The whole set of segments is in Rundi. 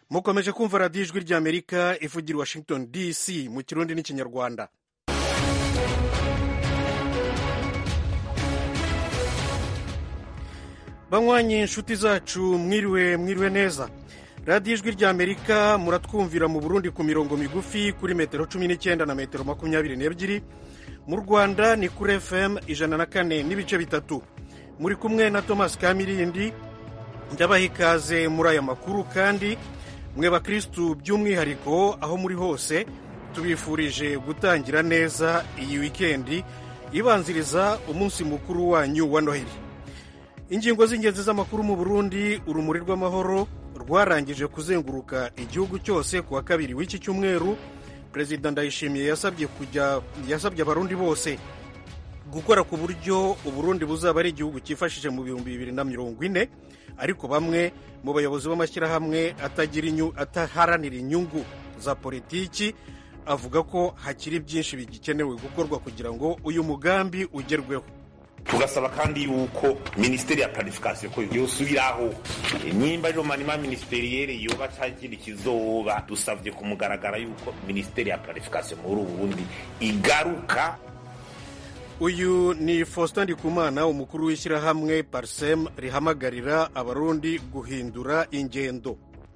mukomeje kumva radiyo ijwi ry'amerika ivugira i washington dc mu kirundi n'ikinyarwanda banywanyi inshuti zacu mwiriwe mwiriwe neza radiyo ijwi ry'amerika muratwumvira mu burundi ku mirongo migufi kuri metero cumi n'icyenda na metero makumyabiri n'ebyiri mu rwanda ni kuri fm ijana na kane n'ibice bitatu muri kumwe na thomas kamirindi ndabaha ikaze muri aya makuru kandi mwe bakirisitu by'umwihariko aho muri hose tubifurije gutangira neza iyi wikendi ibanziriza umunsi mukuru wanyu wa noheli ingingo z'ingenzi z'amakuru mu burundi urumuri rw'amahoro rwarangije kuzenguruka igihugu cyose ku wa kabiri w'iki cyumweru perezida ndayishimiye yasabye kujya yasabye abarundi bose gukora ku buryo uburundi buzaba ari igihugu cyifashije mu bihumbi bibiri na mirongo ine ariko bamwe mu bayobozi b'amashyirahamwe ataharanira inyungu za politiki avuga ko hakiri byinshi bigikenewe gukorwa kugira ngo uyu mugambi ugerweho tugasaba kandi yuko minisiteri ya planification ko yosubiraho nimba rero manima ministeriere yoba cagira ikizoba dusavye ku mugaragara yuko minisiteri ya planification muri uburundi igaruka uyu ni faustin ndikumana umukuru w'ishyirahamwe parsem rihamagarira abarundi guhindura ingendo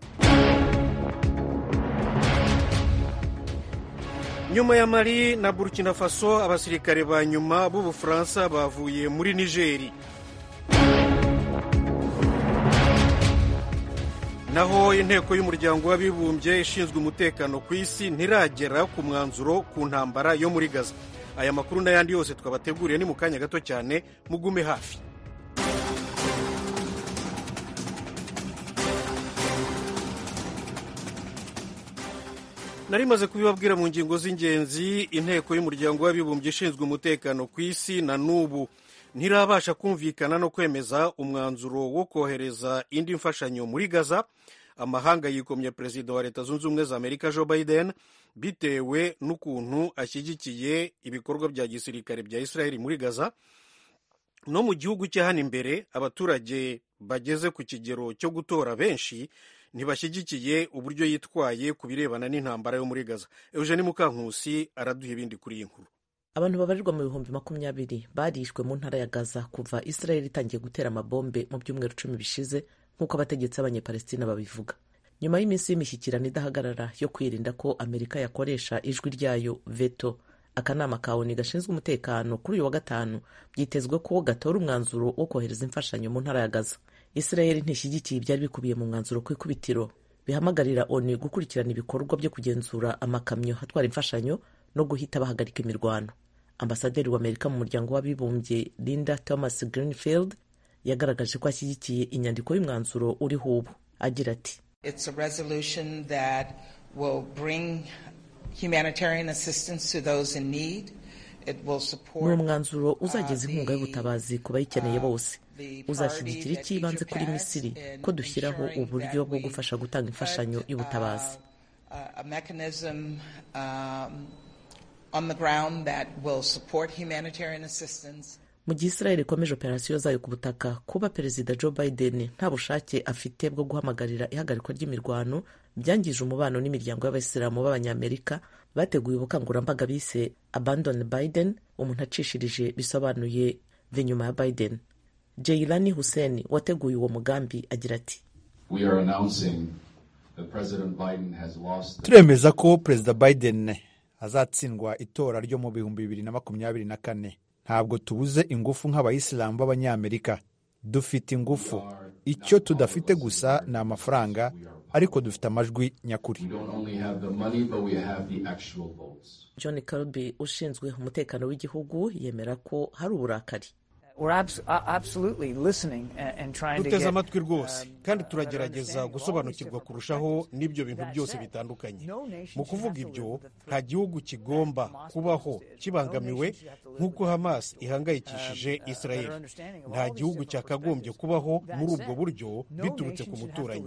nyuma ya mali na burkina faso abasirikare ba nyuma b'ubufaransa bavuye muri nigeri naho inteko y'umuryango w'abibumbye ishinzwe umutekano ku isi ntiragera ku mwanzuro ku ntambara yo muri gaza aya makuru n'ayandi yose twabateguriye ni mu kanya gato cyane mugume hafi nari maze kubibabwira mu ngingo z'ingenzi inteko y'umuryango w'abibumbye ishinzwe umutekano ku isi na n'ubu ntirabasha kumvikana no kwemeza umwanzuro wo kohereza indi mfashanyo muri gaza amahanga yikomye perezida wa leta zunze ubumwe za amerika joe biden bitewe n'ukuntu ashyigikiye ibikorwa bya gisirikare bya israel muri gaza no mu gihugu cye hano imbere abaturage bageze ku kigero cyo gutora benshi ntibashyigikiye uburyo yitwaye ku birebana n'intambara yo muri gaza eugene mukankusi araduha ibindi kuri iyi nkuru abantu babarirwa mu bihumbi makumyabiri barishwe mu ntara ya gaza kuva israel itangiye gutera amabombe mu byumweru cumi bishize nk'uko abategetsi b'abanyepalestina babivuga nyuma y'iminsi y'imishyikirano idahagarara yo kwirinda ko amerika yakoresha ijwi ryayo veto akanama ka oni gashinzwe umutekano kuri uyu wa gatanu byitezwe ko gatora umwanzuro wo kohereza imfashanyo mu ntara ya gaza israel ntishyigikiye ibyari bikubiye mu mwanzuro ku ikubitiro bihamagarira oni gukurikirana ibikorwa byo kugenzura amakamyo atwara imfashanyo no guhita bahagarika imirwano ambasaderi w'amerika mu muryango w'abibumbye linda thomas greenfield yagaragaje ko ashyigikiye inyandiko y'umwanzuro uriho ubu agira ati ni umwanzuro uzageza inkunga y'ubutabazi ku bayikeneye bose uzashyigikira icy'ibanze kuri misiri ko dushyiraho uburyo bwo gufasha gutanga imfashanyo y'ubutabazi mu gihe israel ikomeje operasiyo zayo ku butaka kuba perezida joe biden nta bushake afite bwo guhamagarira ihagarikwa ry'imirwano byangije umubano n'imiryango y'abayisilamu b'abanyamerika bateguye ubukangurambaga bise abandon biden umuntu acishirije bisobanuye ve nyuma ya biden jeilani hussein wateguye uwo mugambi agira ati turemeza ko perezida biden azatsindwa itora ryo mu bihumbi bibiri na makumyabiri na kane ntabwo tubuze ingufu nk'abayisilamu b'abanyamerika dufite ingufu icyo tudafite gusa ni amafaranga ariko dufite amajwi nyakuri john kirby ushinzwe umutekano w'igihugu yemera ko hari uburakari duteze amatwi rwose kandi turagerageza gusobanukirwa kurushaho n'ibyo bintu byose bitandukanye mu kuvuga ibyo nta gihugu kigomba kubaho kibangamiwe nk'uko hamas ihangayikishije israel nta gihugu cyakagombye kubaho muri ubwo buryo biturutse ku muturanyi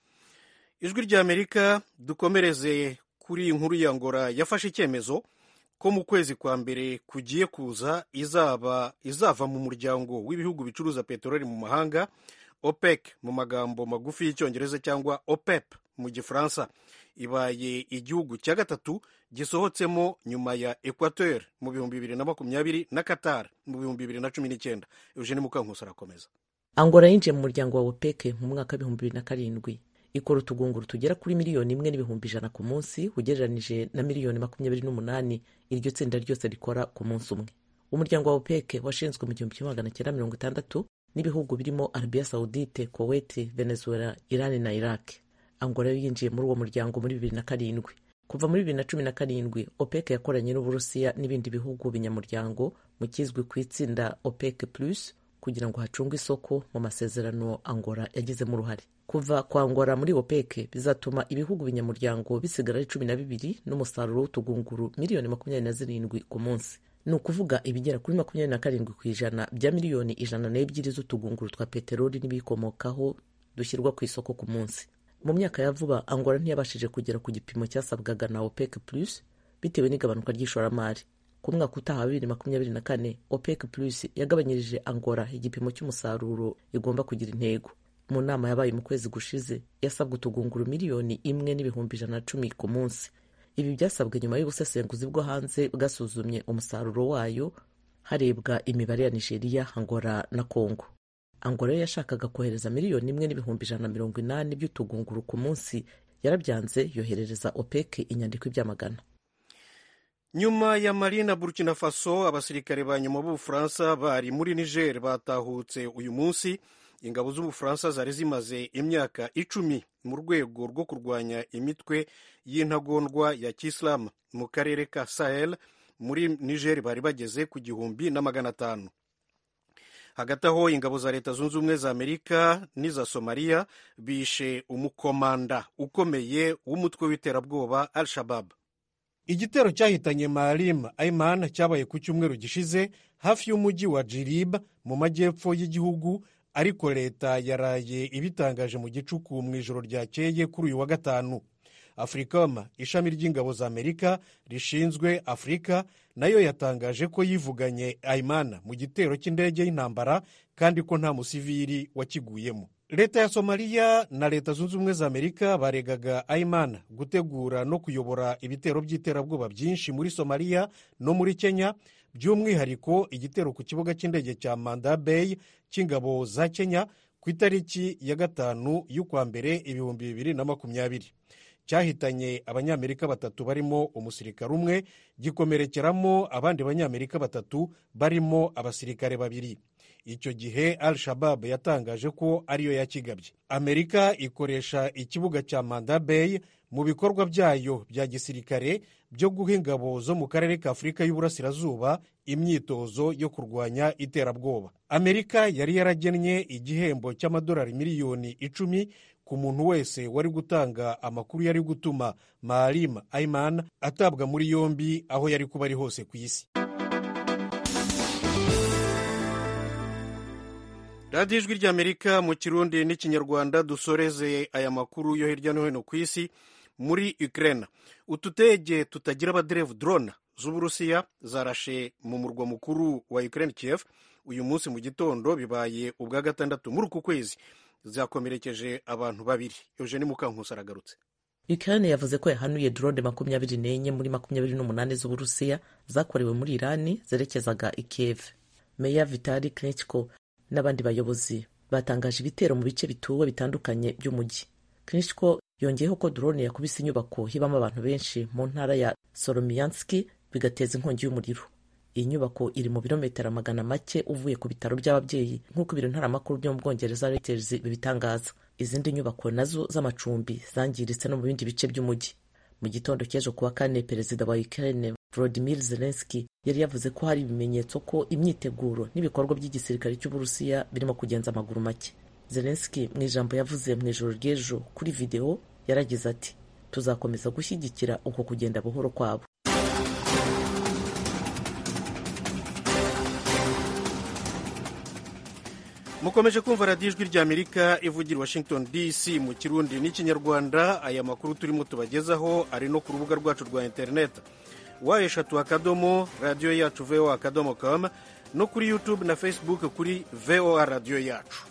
ijwi ry'amerika dukomereze kuri iyi nkuru ya ngora yafashe icyemezo ko mu kwezi kwa mbere kugiye kuza izaba izava mu muryango w'ibihugu bicuruza peteroli mu mahanga opec mu magambo magufi y'icyongereza cyangwa opep mu gifaransa ibaye igihugu cya gatatu gisohotsemo nyuma ya equateur mu bihumbi bibiri na makumyabiri na qatar mu bihumbi bibiri na cumi n'icyenda eugene mukankusi arakomeza angola yinjiye mu muryango wa opec mu mwaka w'ibihumbi bibiri na karindwi ikora utugunguru tugera kuri miliyoni imwe n'ibihumbi ijana ku munsi ugereranije na miliyoni makumyabiri n'umunani iryo tsinda ryose rikora ku munsi umwe umuryango wa opec washinzwe mu gihumbi kimwe magana cyenda mirongo itandatu n'ibihugu birimo arabiya saudite kuwait venezuela iran na iraq angola yo yinjiye muri uwo muryango muri bibiri na karindwi kuva muri bibiri na cumi na karindwi opec yakoranye n'uburusiya n'ibindi bihugu binyamuryango mu kizwi ku itsinda opec plus kugira ngo hacungwe isoko mu masezerano angola yagizemo uruhare kuva kwa angola muri opec bizatuma ibihugu binyamuryango bisigara ari cumi na bibiri n'umusaruro w'utugunguru miliyoni makumyabiri na zirindwi ku munsi ni ukuvuga ibigera kuri makumyabiri na karindwi ku ijana bya miliyoni ijana n'ebyiri z'utugunguru twa peteroli n'ibiyikomokaho dushyirwa ku isoko ku munsi mu myaka ya vuba angola ntiyabashije kugera ku gipimo cyasabwaga na opec plus bitewe n'igabanuka ry'ishoramari ku mwaka utaha bibiri makumyabiri na kane opec plus yagabanyirije angola igipimo cy'umusaruro igomba kugira intego mu nama yabaye mu kwezi gushize yasabwe utugunguru miliyoni imwe n'ibihumbi ijana na cumi ku munsi ibi byasabwe nyuma y'ubusesenguzi bwo hanze bwasuzumye umusaruro wayo harebwa imibare ya nigeria angola na congo angola yo yashakaga kohereza miliyoni imwe n'ibihumbi ijana na mirongo inani by'utugunguru ku munsi yarabyanze yoherereza opec inyandiko ibyamagana nyuma ya mali na burkina faso abasirikare ba nyuma b'ubufaransa bari muri niger batahutse uyu munsi ingabo z'ubufaransa zari zimaze imyaka icumi mu rwego rwo kurwanya imitwe y'intagondwa ya kisilamu mu karere ka sahel muri niger bari bageze ku gihumbi na magana atanu hagati aho ingabo za leta zunze ubumwe za amerika n'iza somaliya bishe umukomanda ukomeye w'umutwe w'iterabwoba al shabab igitero cyahitanye marim aiman cyabaye ku cyumweru gishize hafi y'umujyi wa jirib mu majyepfo y'igihugu ariko leta yaraye ibitangaje mu gicuku mu ijoro ryakeye kuri uyu wa gatanu africom ishami ry'ingabo za amerika rishinzwe afurika nayo yatangaje ko yivuganye aimana mu gitero cy'indege y'intambara kandi ko nta musivili wakiguyemo leta ya somaliya na leta zunze ubumwe za amerika baregaga aimana gutegura no kuyobora ibitero by'iterabwoba byinshi muri somaliya no muri kenya by'umwihariko igitero ku kibuga cy'indege cya manda bay cy'ingabo za kenya ku itariki ya gatanu y'ukwa mbere ibihumbi bibiri na makumyabiri cyahitanye abanyamerika batatu barimo umusirikare umwe gikomerekeramo abandi banyamerika batatu barimo abasirikare babiri icyo gihe al shabab yatangaje ko ariyo yakigabye amerika ikoresha ikibuga cya manda bay mu bikorwa byayo bya gisirikare byo guha ingabo zo mu karere ka afurika y'uburasirazuba imyitozo yo kurwanya iterabwoba amerika yari yaragennye igihembo cy'amadolari miliyoni icumi ku muntu wese wari gutanga amakuru yari gutuma marim aiman atabwa muri yombi aho yari kuba ari hose ku isi radiyo ijwi ry'amerika mu kirundi n'ikinyarwanda dusoreze aya makuru yo hirya no hino ku isi muri ukraine utudege tutagira abaderevu drone z'uburusiya zarashe mu murwa mukuru wa ukraine kiev uyu munsi mu gitondo bibaye ubwa gatandatu muri uku kwezi zakomerekeje abantu babiri eugene mukankusi aragarutse ukraine yavuze ko yahanuye drone makumyabiri n'enye muri makumyabiri n'umunani z'uburusiya zakorewe muri irani zerekezaga i kiev meya vitali klitschko n'abandi bayobozi batangaje ibitero mu bice bituwe bitandukanye by'umujyi klitschko yongeyeho ko drone yakubise inyubako hibamo abantu benshi mu ntara ya solomiyanski bigateza inkongi y'umuriro iyi nyubako iri mu birometero magana make uvuye ku bitaro by'ababyeyi nk'uko ibiro ntaramakuru byo mu bwongereza reuters bibitangaza izindi nyubako nazo z'amacumbi zangiritse no mu bindi bice by'umujyi mu gitondo cy'ejo kuwa kane perezida wa ukraine volodymyr zelensky yari yavuze ko hari ibimenyetso ko imyiteguro n'ibikorwa by'igisirikare cy'uburusiya birimo kugenza amaguru make zelensky mu ijambo yavuze mu ijoro ry'ejo kuri videwo yaragize ati tuzakomeza gushyigikira uko kugenda buhoro kwabo mukomeje kumva radiyo ijwi ry'amerika ivugira washington dc mu kirundi n'ikinyarwanda aya makuru turimo tubagezaho ari no ku rubuga rwacu rwa interineti wa eshatu akadomo radiyo yacu voa akadomo com no kuri youtube na facebook kuri voa radiyo yacu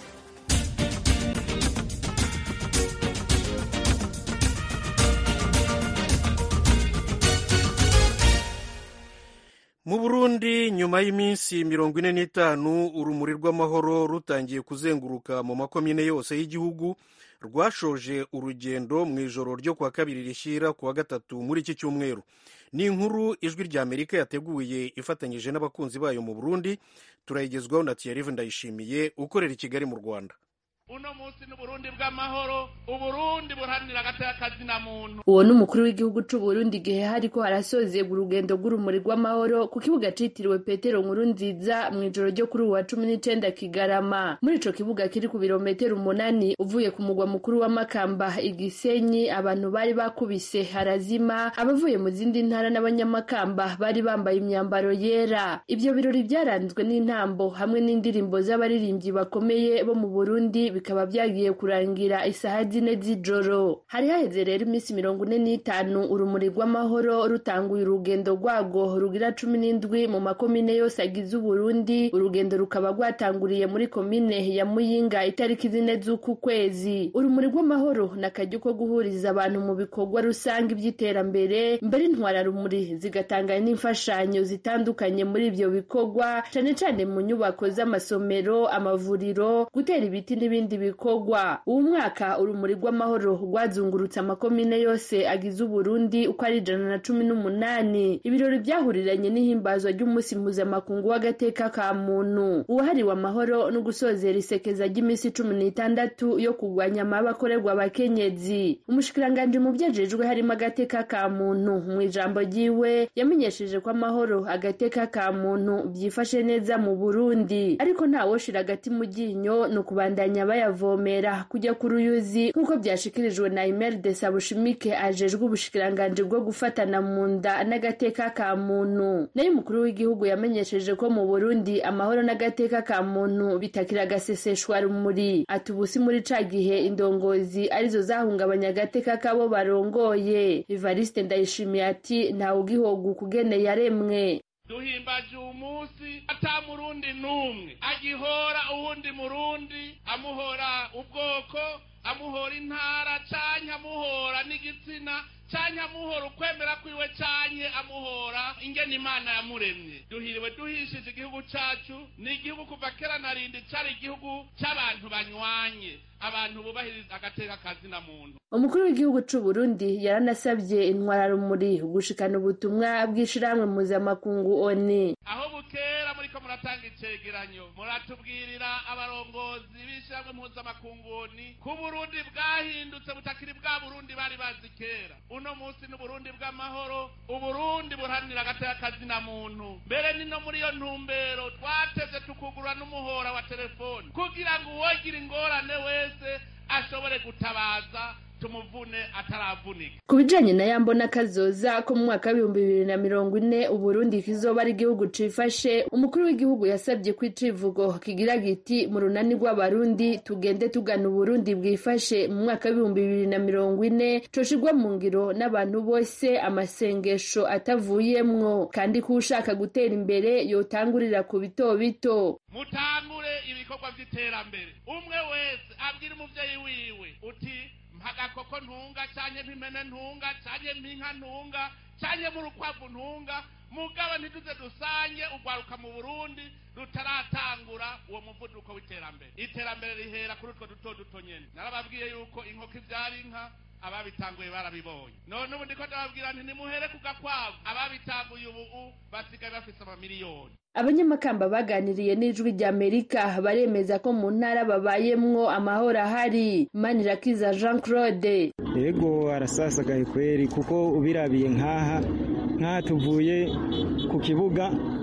mu burundi nyuma y'iminsi mirongo ine n'itanu urumuri rw'amahoro rutangiye kuzenguruka mu makomine yose y'igihugu rwashoje urugendo mu ijoro ryo kuwa kabiri rishyira kuwa gatatu muri iki cyumweru ni inkuru ijwi rya amerika yateguye ifatanyije n'abakunzi bayo mu burundi turayigezwaho na tiyarive ndayishimiye ukorera i kigali mu rwanda uno munsi n'uburundi bw'amahoro uburundi buharanira agateka na muntu uwo ni umukuru w'igihugu c'uburundi igihe hariko harasozegwa urugendo rw'urumuri rw'amahoro ku kibuga citiriwe petero nkuru nziza mu ijoro ryo kuri uwa cumi n'icenda kigarama muri ico kibuga kiri ku birometero umunani uvuye ku mugwa mukuru wa makamba igisenyi abantu bari bakubise harazima abavuye mu zindi ntara n'abanyamakamba bari bambaye imyambaro yera ivyo birori vyaranzwe n'intambo hamwe n'indirimbo z'abaririmbyi bakomeye bo mu burundi bikaba byagiye kurangira isaha zine z'ijoro hari haheze rero iminsi mirongo ine n'itanu urumuri rw'amahoro rutanguye urugendo rwago rugira cumi n'indwi mu makomine yose agize uburundi urugendo rukaba rwatanguriye muri komine ya muyinga itariki zine z'uku kwezi urumuri rw'amahoro ni akaryo ko guhuriza abantu mu bikorwa rusange by'iterambere mbere intwararumuri zigatanga n'imfashanyo zitandukanye muri ibyo bikorwa cane cane mu nyubako z'amasomero amavuriro gutera ibiti n'ibindi ibindi bikorwa uwu mwaka urumuri rw'amahoro rwazungurutse amakomine yose agize uburundi uko ari ijana na cumi n'umunani ibirori byahuriranye n'ihimbazwa ry'umunsi mpuzamakungu w'agateka ka muntu uwahariwe amahoro no gusozera isekeza ry'iminsi cumi n'itandatu yo kurwanya amabi akorerwa abakenyezi umushikiranganji mu vyajejwe harimo agateka ka muntu mu ijambo ryiwe yamenyesheje ko amahoro agateka ka muntu vyifashe neza mu burundi ariko ntawoshira agati mu ryinyo ni ukubandanya bayavomera kujya ku ruyuzi nk'uko byashikirijwe na Imelda Sabushimike ajejwe ubushikiranganji bwo gufatana mu nda n'agateka ka muntu nayo umukuru w'igihugu yamenyesheje ko mu Burundi amahoro n'agateka ka muntu bitakira agaseseshwa rumuri ati ubusi muri ca gihe indongozi arizo zahungabanya agateka kabo barongoye Evariste Ndayishimiye ati ntawe ugihoga ukugene yaremwe duhimbaje uwu munsi ata murundi n'umwe agihora uwundi murundi amuhora ubwoko amuhora intara canke amuhora n'igitsina canke amuhora ukwemera kwiwe canke amuhora ingene imana yamuremye duhiriwe duhishije igihugu cacu ni igihugu kuva kera na rindi cari igihugu c'abantu banywanye abantu bubahiriza agateka kazina muntu umukuru w'igihugu c'u Burundi yaranasabye intwararumuri gushikana ubutumwa bw'ishirahamwe mpuzamakungu oni aho bukera muriko muratanga icegeranyo muratubwirira abarongozi b'ishirahamwe mpuzamakungu oni ko Burundi bwahindutse butakiri bwa Burundi bari bazi kera uno munsi n'uburundi bw'amahoro uburundi buharanira agateka kazina muntu mbere ni no muri iyo ntumbero twateze tukugurura n'umuhora wa telefoni kugira ngo uwogira ingorane wese ashobore gutabaza tumuvune ataravunika ku bijanye na yambona kazoza ko mu mwaka w'ibihumbi bibiri na mirongo ine uburundi kizoba ari igihugu cifashe umukuru w'igihugu yasabye ko icivugo kigira giti mu runani rw'abarundi tugende tugana uburundi bwifashe mu mwaka w'ibihumbi bibiri na mirongo ine coshirwa mu ngiro n'abantu bose amasengesho atavuyemwo kandi ko ushaka gutera imbere yotangurira ku bito bito mutangure ibikorwa vy'iterambere umwe wese abwira umuvyeyi wiwe uti mpagakoko ntunga canke mpimene ntunga canke mpinka ntunga canke murukwavu ntunga mugabo ntituze dusange ugwaruka mu burundi rutaratangura uwo muvuduko w'iterambere iterambere rihera kuri utwo duto duto nyene narababwiye yuko inkoko ivyara inka ababitanguye barabibonye none ubu ndiko ndababwira nti nimuhere ku gakwavu ababitanguye ubu basigaye bafise amamiliyoni abanyamakamba baganiriye n'ijwi rya amerika baremeza ko mu ntara babayemwo amahoro ahari manirakiza jean claude yego arasasagaye kweri kuko ubirabiye nk'aha nk'aha tuvuye ku kibuga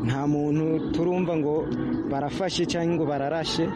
nta muntu turumva ngo barafashe cyangwa ngo bararashe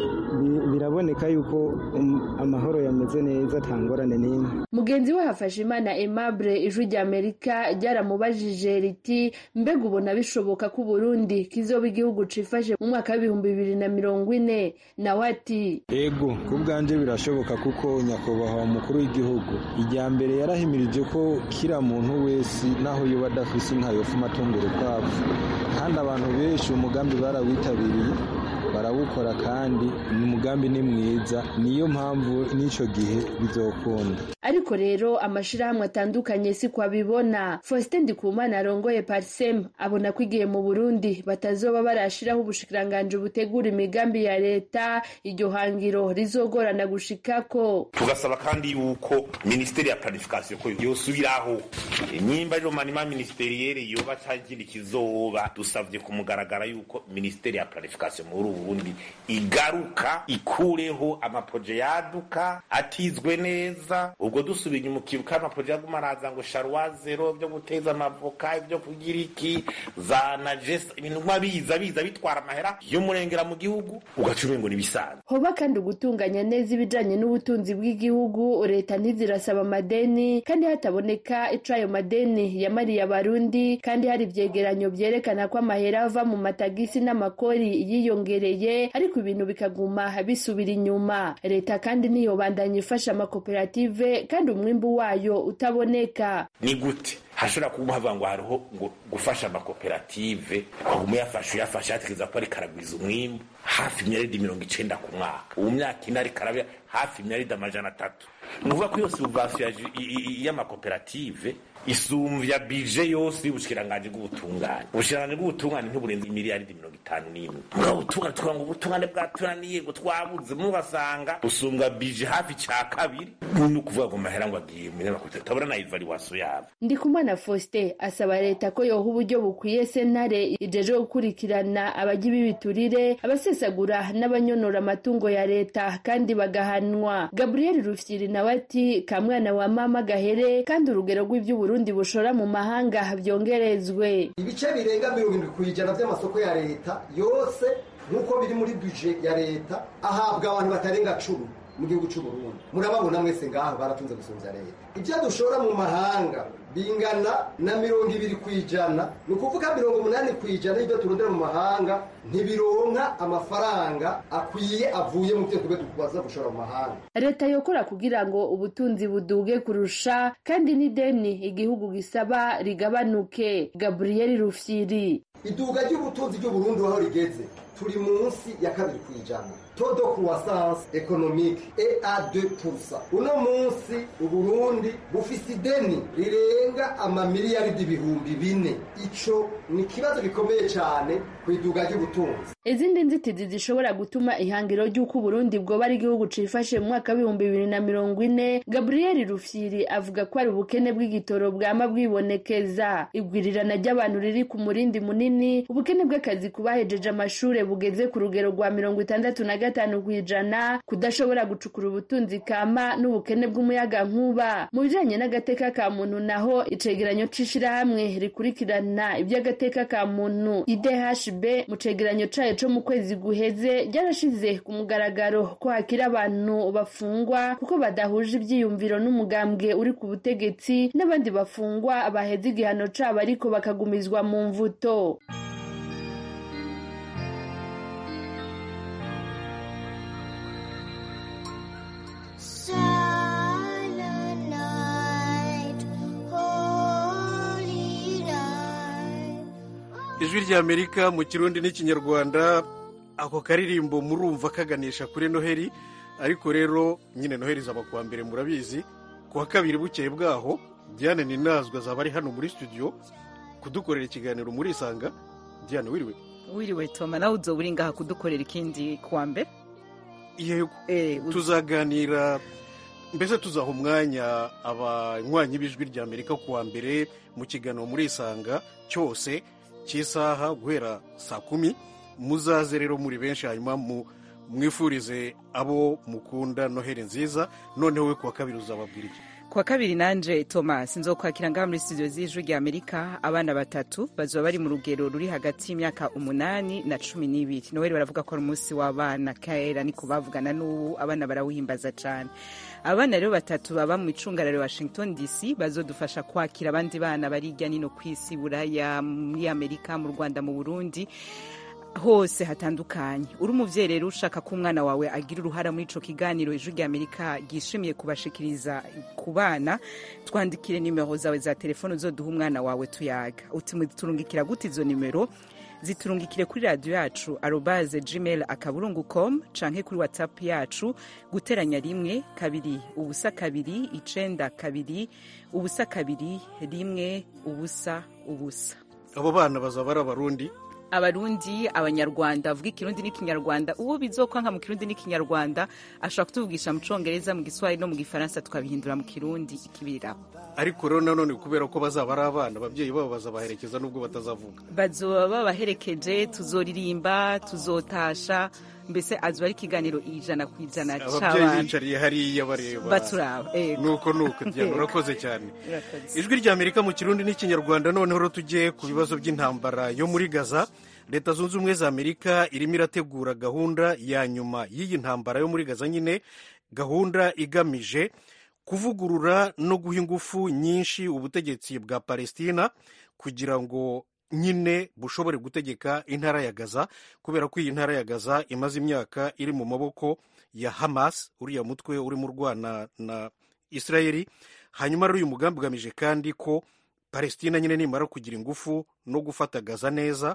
biraboneka yuko amahoro yameze neza nta ngorane n'imwe mugenzi we hafashe imana aimable ijwi rya amerika ryaramubajije riti mbega ubona bishoboka ko uburundi kizoba igihugu cifashe mu mwaka w'ibihumbi bibiri na mirongo ine nawe ati ego ku bwanjye birashoboka kuko nyakubahwa umukuru w'igihugu ijya mbere yarahimirije ko kira muntu wese naho yoba adafise inka yofuma atunga urukwavu kandi abantu benshi umugambi barawitabiriye barawukora kandi ni umugambi ni mwiza niyo mpamvu n'icyo gihe bizokunda ariko rero amashirahamwe atandukanye si ko abibona faustin ndikumana arongoye parsem abona ko igihe mu burundi batazoba barashiraho ubushikiranganji butegura imigambi ya leta iryo hangiro rizogorana gushikako tugasaba kandi yuko minisiteri ya planification ko yosubiraho nimba rero manima ministeriyeri yoba cagiri kizoba dusavye ku mugaragara yuko minisiteri ya planification muri uburundi igaruka ikureho amaproje yaduka atizwe neza ubwo dusubiye inyuma ukibuka amaproje yaguma araza ngo sharwa zero byo guteza amavoka ibyo kugira iki za najesa ibintu nkuba biza biza bitwara amahera y'umurengera mu gihugu ugaca umengo nibisanzwe hoba kandi ugutunganya neza ibijanye n'ubutunzi bw'igihugu leta ntizirasaba amadeni kandi hataboneka ico ayo madeni yamariye abarundi kandi hari ivyegeranyo vyerekana ko amahera ava mu matagisi n'amakori yiyongereye ariko ibintu bikaguma bisubira inyuma leta kandi ntiyobandanya ifasha amakoperative kandi umwimbu wayo utaboneka ni gute hashobora kuba havuga ngo hariho ngo gufasha amakoperative waguma uyafasha uyafasha yatekereza ko ariko aragwiza umwimbu hafi imyaridi mirongo icenda ku mwaka ubu myaka ine ariko arabya hafi imyaridi amajana atatu ni ukuvuga ko iyo subvansiyo y'amakoperative isumvya bije yose y'ubushikiranganji bw'ubutungane ubushikiranganji bw'ubutungane ntiburenze imiliyaridi mirongo itanu n'imwe mugabo ubutungane tukavuga ngo ubutungane bwatunaniye ngo twabuze mubasanga busumbwa bije hafi ca kabiri ni ukuvuga ngo mahera ngo agiye mu nyamakuru tabona na ivaluwasiyo yabo ndikumana faustin asaba leta ko yoha uburyo bukwiye sentare ijeje gukurikirana abajya b'ibiturire abasesagura n'abanyonora amatungo ya leta kandi bagahanwa gabriel rufyiri nawe ati kamwana wa mama gahere kandi urugero rw'ivy'uburundi Burundi bushora mu mahanga byongerezwe ibice birenga mirongo irindwi ku ijana by'amasoko ya leta yose nk'uko biri muri buje ya leta ahabwa abantu batarenga cumi mu gihugu cy'u Burundi murababona mwese ngaho baratunze gusumvya leta ibyo dushora mu mahanga bingana na mirongo ibiri ku ijana ni ukuvuga mirongo umunani ku ijana y'ibyo turondera mu mahanga ntibironka amafaranga akwiye avuye mu byo tube tubaza gushora mu mahanga leta yokora kugira ngo ubutunzi buduge kurusha kandi n'ideni igihugu gisaba rigabanuke gabriel rufyiri iduga ry'ubutunzi ry'uburundi aho rigeze turi munsi ya kabiri ku ijana todo croissance économique et à 2%. Uno munsi Uburundi bufise ideni rirenga amamiliyaridi ibihumbi bine. Ico ni kibazo gikomeye cyane ku iduga ry'ubutunzi. Izindi nzitizi zishobora gutuma ihangiro ry'uko Uburundi bwoba ari igihugu cifashe mu mwaka w'ibihumbi bibiri na mirongo ine Gabriel Rufyiri avuga ko ari ubukene bw'igitoro bwama bwibonekeza igwirirana ry'abantu riri ku murindi munini ubukene bw'akazi ku bahejeje amashure bugeze ku rugero rwa mirongo itandatu na gatanu ku ijana kudashobora gucukura ubutunzi kama n'ubukene bw'umuyaga nkuba mu bijanye n'agateka ka muntu naho icegeranyo c'ishirahamwe rikurikirana iby'agateka ka muntu idhb mu cegeranyo cayo co mu kwezi guheze ryarashize ku mugaragaro ko hakiri abantu bafungwa kuko badahuje ivyiyumviro n'umugambwe uri ku butegetsi n'abandi bafungwa baheze igihano cabo ariko bakagumizwa mu mvuto ijwi ry'amerika mu kirundi n'ikinyarwanda ako karirimbo murumva kaganisha kuri noheli ariko rero nyine noheli zaba kuwa mbere murabizi kuwa kabiri bukeye bwaho diane ninazwa zaba ari hano muri studio kudukorera ikiganiro muri isanga diane wiriwe wiriwe toma nawe uzoba uri ngaha kudukorera ikindi kuwa mbere yego tuzaganira mbese tuzaha umwanya abanywanyi b'ijwi ry'amerika kuwa mbere mu kiganiro muri isanga cyose cy'isaha guhera saa kumi muzaze rero muri benshi hanyuma mwifurize abo mukunda noheli nziza noneho we kuwa kabiri uzababwira iki kwa kabiri nanje thomas nzokwakira ngaha muri studio z'ijwi rya amerika abana batatu bazoba bari mu rugero ruri hagati y'imyaka umunani na cumi n'ibiri noweli baravuga ko ari umunsi w'abana kera niko bavugana n'ubu abana barawuhimbaza cane abana rero batatu baba mu icungararo washington dc bazodufasha kwakira abandi bana bari hirya nino ku isi buraya muri amerika mu rwanda mu burundi hose hatandukanye uri umuvyeyi rero ushaka ko umwana wawe agira uruhara muri ico kiganiro ijwi rya amerika ryishimiye kubashikiriza ku bana twandikire nimero zawe za telefone uzoduha umwana wawe tuyaga uti muturungikira gute izo nimero ziturungikire kuri radiyo yacu arobaze gmail akaburungu com canke kuri whatsapp yacu guteranya rimwe kabiri ubusa kabiri icenda kabiri ubusa kabiri rimwe ubusa ubusa abo bana bazaba ari abarundi abarundi abanyarwanda bavuga ikirundi n'ikinyarwanda uwo bizokwanka mu kirundi n'ikinyarwanda ashobora kutuvugisha mu congereza mu giswahili no mu gifaransa tukabihindura mu kirundi ikibiriraho ariko rero nanone kubera ko bazaba ari abana ababyeyi babo bazabaherekeza nubwo batazavuga bazoba babaherekeje tuzoririmba tuzotasha mbese azoba ari ikiganiro ijana ku ijana ababyeyi c'abana bicariye hariya bareba baturaba ego. nuko nuko diana Ego. urakoze cyane Urakoze. ijwi rya amerika mu kirundi n'ikinyarwanda noneho rero tujye ku bibazo by'intambara yo muri gaza leta zunze ubumwe za amerika irimo irategura gahunda ya nyuma y'iyi ntambara yo muri gaza nyine gahunda igamije kuvugurura no guha ingufu nyinshi ubutegetsi bwa palestina kugira ngo nyine bushobore gutegeka intara ya gaza kubera ko iyi ntara ya gaza imaze imyaka iri mu maboko ya hamas uriya mutwe urimo urwana na israeli hanyuma rero uyu mugambi ugamije kandi ko palestina nyine nimara kugira ingufu no gufata gaza neza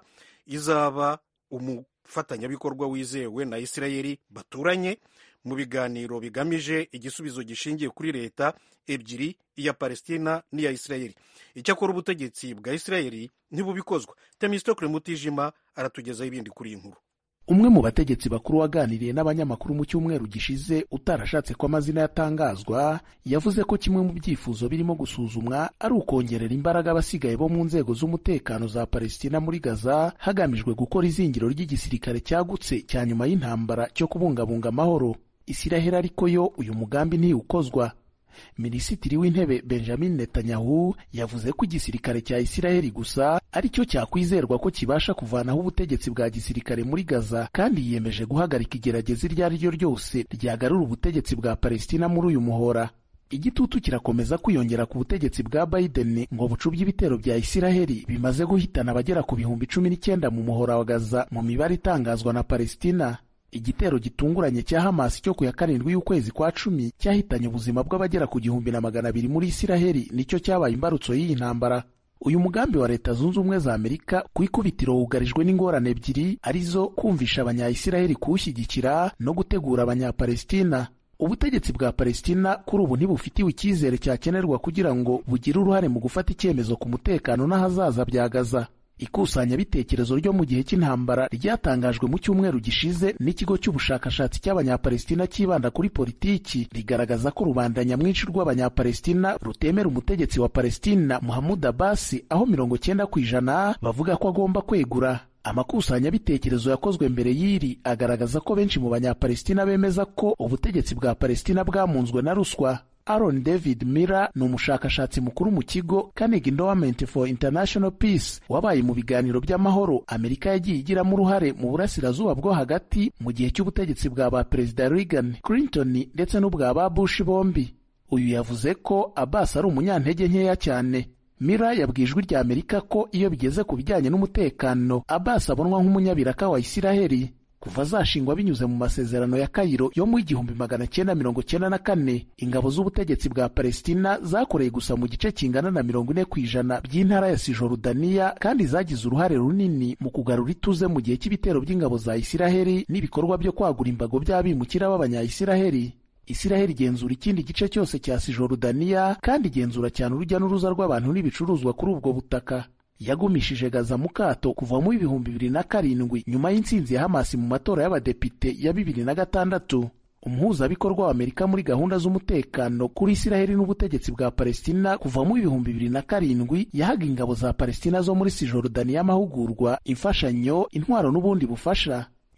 izaba umufatanyabikorwa wizewe na israeli baturanye mu biganiro bigamije igisubizo gishingiye kuri leta ebyiri iya palestina n'iya israeli icyakora ubutegetsi bwa israeli ntibubikozwa temistokle mutijima aratugezaho ibindi kuri iyi nkuru umwe mu bategetsi bakuru waganiriye n'abanyamakuru mu cyumweru gishize utarashatse ko amazina yatangazwa yavuze ko kimwe mu byifuzo birimo gusuzumwa ari ukongerera imbaraga abasigaye bo mu nzego z'umutekano za palestina muri gaza hagamijwe gukora izingiro ry'igisirikare cyagutse cya nyuma y'intambara cyo kubungabunga amahoro isiraheli ariko yo uyu mugambi ntiwukozwa minisitiri w'intebe benjamin netanyahu yavuze ko igisirikare cya isiraheli gusa ari cyo cyakwizerwa ko kibasha kuvanaho ubutegetsi bwa gisirikare muri gaza kandi yiyemeje guhagarika igerageza iryo ari ryo ryose ryagarura ubutegetsi bwa palestina muri uyu muhora igitutu kirakomeza kwiyongera ku butegetsi bwa biden ngo bucubye ibitero bya isiraheli bimaze guhitana abagera ku bihumbi cumi n'icyenda mu muhora wa gaza mu mibare itangazwa na palestina igitero gitunguranye cya Hamas cyo ku ya karindwi y'ukwezi kwa cumi cyahitanye ubuzima bw'abagera ku gihumbi na magana abiri muri Isiraheli nicyo cyabaye imbarutso y'iyi ntambara uyu mugambi wa leta zunze ubumwe za amerika ku ikubitiro wugarijwe n'ingorane ebyiri arizo kumvisha abanyayisiraheli kuwushyigikira no gutegura abanyapalestina ubutegetsi bwa palestina kuri ubu ntibufitiwe icyizere cyakenerwa kugira ngo bugire uruhare mu gufata icyemezo ku mutekano n'ahazaza bya gaza ikusanyabitekerezo ryo mu gihe cy'intambara ryatangajwe mu cyumweru gishize n'ikigo cy'ubushakashatsi cy'abanyapalestina cyibanda kuri politiki rigaragaza ko rubanda nyamwinshi rw'abanyapalestina rutemera umutegetsi wa palestina muhamud abasi aho mirongo cyenda ku ijana bavuga ko agomba kwegura amakusanyabitekerezo yakozwe mbere y'iri agaragaza ko benshi mu banyapalestina bemeza ko ubutegetsi bwa palestina bwamunzwe na ruswa Aaron David Miller ni umushakashatsi mukuru mu kigo Carnegie Endowment for International Peace wabaye mu biganiro by'amahoro Amerika yagiye igiramo uruhare mu burasirazuba bwo hagati mu gihe cy'ubutegetsi bwa ba Perezida Reagan, Clinton ndetse n'ubwa ba Bush bombi. Uyu yavuze ko Abbas ari umunyantege nkeya cyane. Miller yabwiye ijwi rya Amerika ko iyo bigeze ku bijyanye n'umutekano Abbas abonwa nk'umunyabiraka wa Isiraheli. kuva zashingwa binyuze mu masezerano ya Kayiro yo mu igihumbi magana cyenda mirongo cyenda na kane ingabo z'ubutegetsi bwa Palestina zakoreye gusa mu gice kingana na mirongo ine ku ijana by'intara ya Sijorudaniya kandi zagize uruhare runini mu kugarura ituze mu gihe cy'ibitero by'ingabo za Isiraheli n'ibikorwa byo kwagura imbago by'abimukira b'abanya-Isiraheli Isiraheli igenzura ikindi gice cyose cya Sijorudaniya kandi igenzura cyane urujya n'uruza rw'abantu n'ibicuruzwa kuri ubwo butaka yagumishije Gaza mu kato kuva mu ibihumbi bibiri na karindwi nyuma y'intsinzi ya Hamasi mu matora y'abadepite ya bibiri na gatandatu umuhuzabikorwa wa Amerika muri gahunda z'umutekano kuri Isiraheli n'ubutegetsi bwa Palestina kuva mu ibihumbi bibiri na karindwi yahaga ingabo za Palestina zo muri Sijorudani y'amahugurwa imfashanyo intwaro n'ubundi bufasha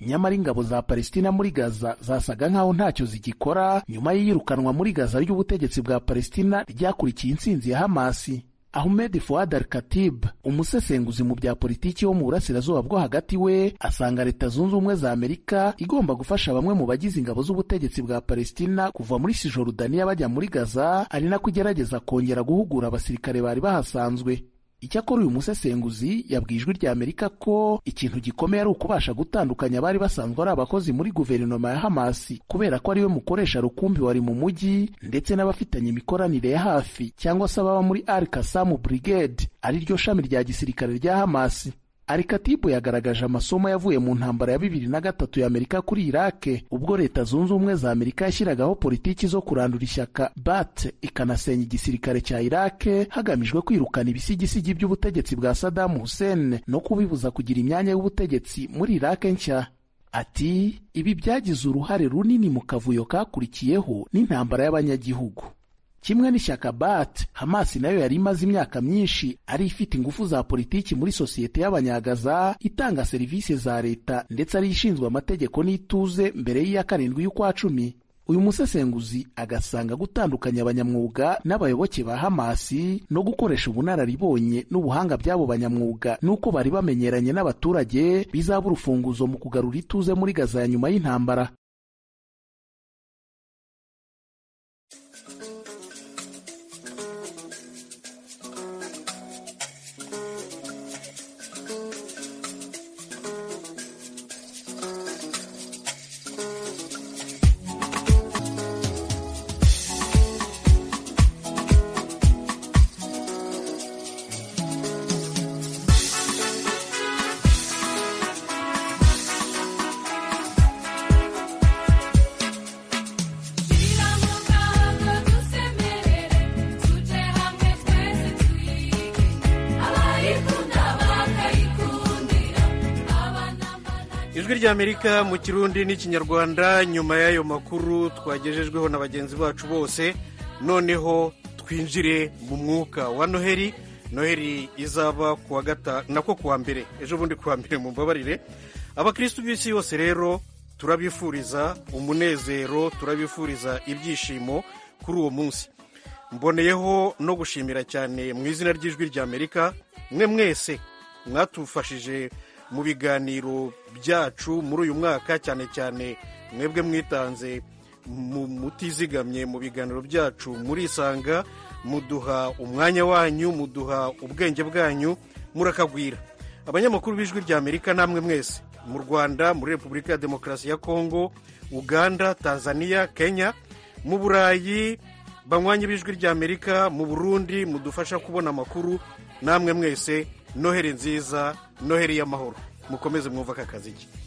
nyamara ingabo za palestina muri gaza zasaga nk'aho ntacyo zigikora nyuma y'iyirukanwa muri gaza ry'ubutegetsi bwa palestina ryakurikiye intsinzi ya hamasi ahmed fuad al katib umusesenguzi mu bya politiki wo mu burasirazuba bwo hagati we asanga leta zunze ubumwe za amerika igomba gufasha bamwe mu bagize ingabo z'ubutegetsi bwa palestina kuva muri sijorudaniya bajya muri gaza ari nako igerageza kongera guhugura abasirikare bari bahasanzwe icyakora uyu musesenguzi yabwiye ijwi rya amerika ko ikintu gikomeye ari ukubasha gutandukanya abari basanzwe ari abakozi muri guverinoma ya hamasi kubera ko ariwe mukoresha rukumbi wari mu mujyi ndetse n'abafitanye imikoranire ya hafi cyangwa se ababa muri al kasamu brigade ari ryo shami rya gisirikare rya hamasi Alikatibu yagaragaje amasomo yavuye mu ntambara ya bibiri na gatatu ya Amerika kuri Irake ubwo leta zunze ubumwe za Amerika yashyiragaho politiki zo kurandura ishyaka bat ikanasenya igisirikare cya Irake hagamijwe kwirukana ibisigisigi by'ubutegetsi bwa Saddam Hussein no kubibuza kugira imyanya y'ubutegetsi muri Irake nshya. Ati ibi byagize uruhare runini mu kavuyo kakurikiyeho n'intambara y'abanyagihugu kimwe n'ishyaka bat hamasi nayo yari imaze imyaka myinshi ari ifite ingufu za politiki muri sosiyete y'abanyagaza itanga serivisi za leta ndetse ari ishinzwe amategeko n'ituze mbere y'iya karindwi y'ukwa cumi uyu musesenguzi agasanga gutandukanya abanyamwuga n'abayoboke ba hamasi no gukoresha ubunararibonye n'ubuhanga by'abo banyamwuga n'uko bari bamenyeranye n'abaturage bizaba urufunguzo mu kugarura ituze muri gaza ya nyuma y'intambara ijwi ry'amerika mu kirundi n'ikinyarwanda nyuma y'ayo makuru twagejejweho na bagenzi bacu bose noneho twinjire mu mwuka wa noheli noheli izaba kuwa gatanu nako kuwa mbere ejo bundi kuwa mbere mu mbabarire abakirisitu b'isi yose rero turabifuriza umunezero turabifuriza ibyishimo kuri uwo munsi mboneyeho no gushimira cyane mu izina ry'ijwi ry'amerika mwe mwese mwatufashije mu biganiro byacu muri uyu mwaka cyane cyane mwebwe mwitanze mutizigamye mu biganiro byacu murisanga muduha umwanya wanyu muduha ubwenge bwanyu murakagwira abanyamakuru b'ijwi rya amerika namwe mwese mu rwanda muri repubulika ya demokarasi ya kongo uganda tanzania kenya mu burayi banywanyi b'ijwi rya amerika mu burundi mudufasha kubona amakuru namwe mwese noheri nziza noheri y'amahoro mukomeze mwumva aka kazi ke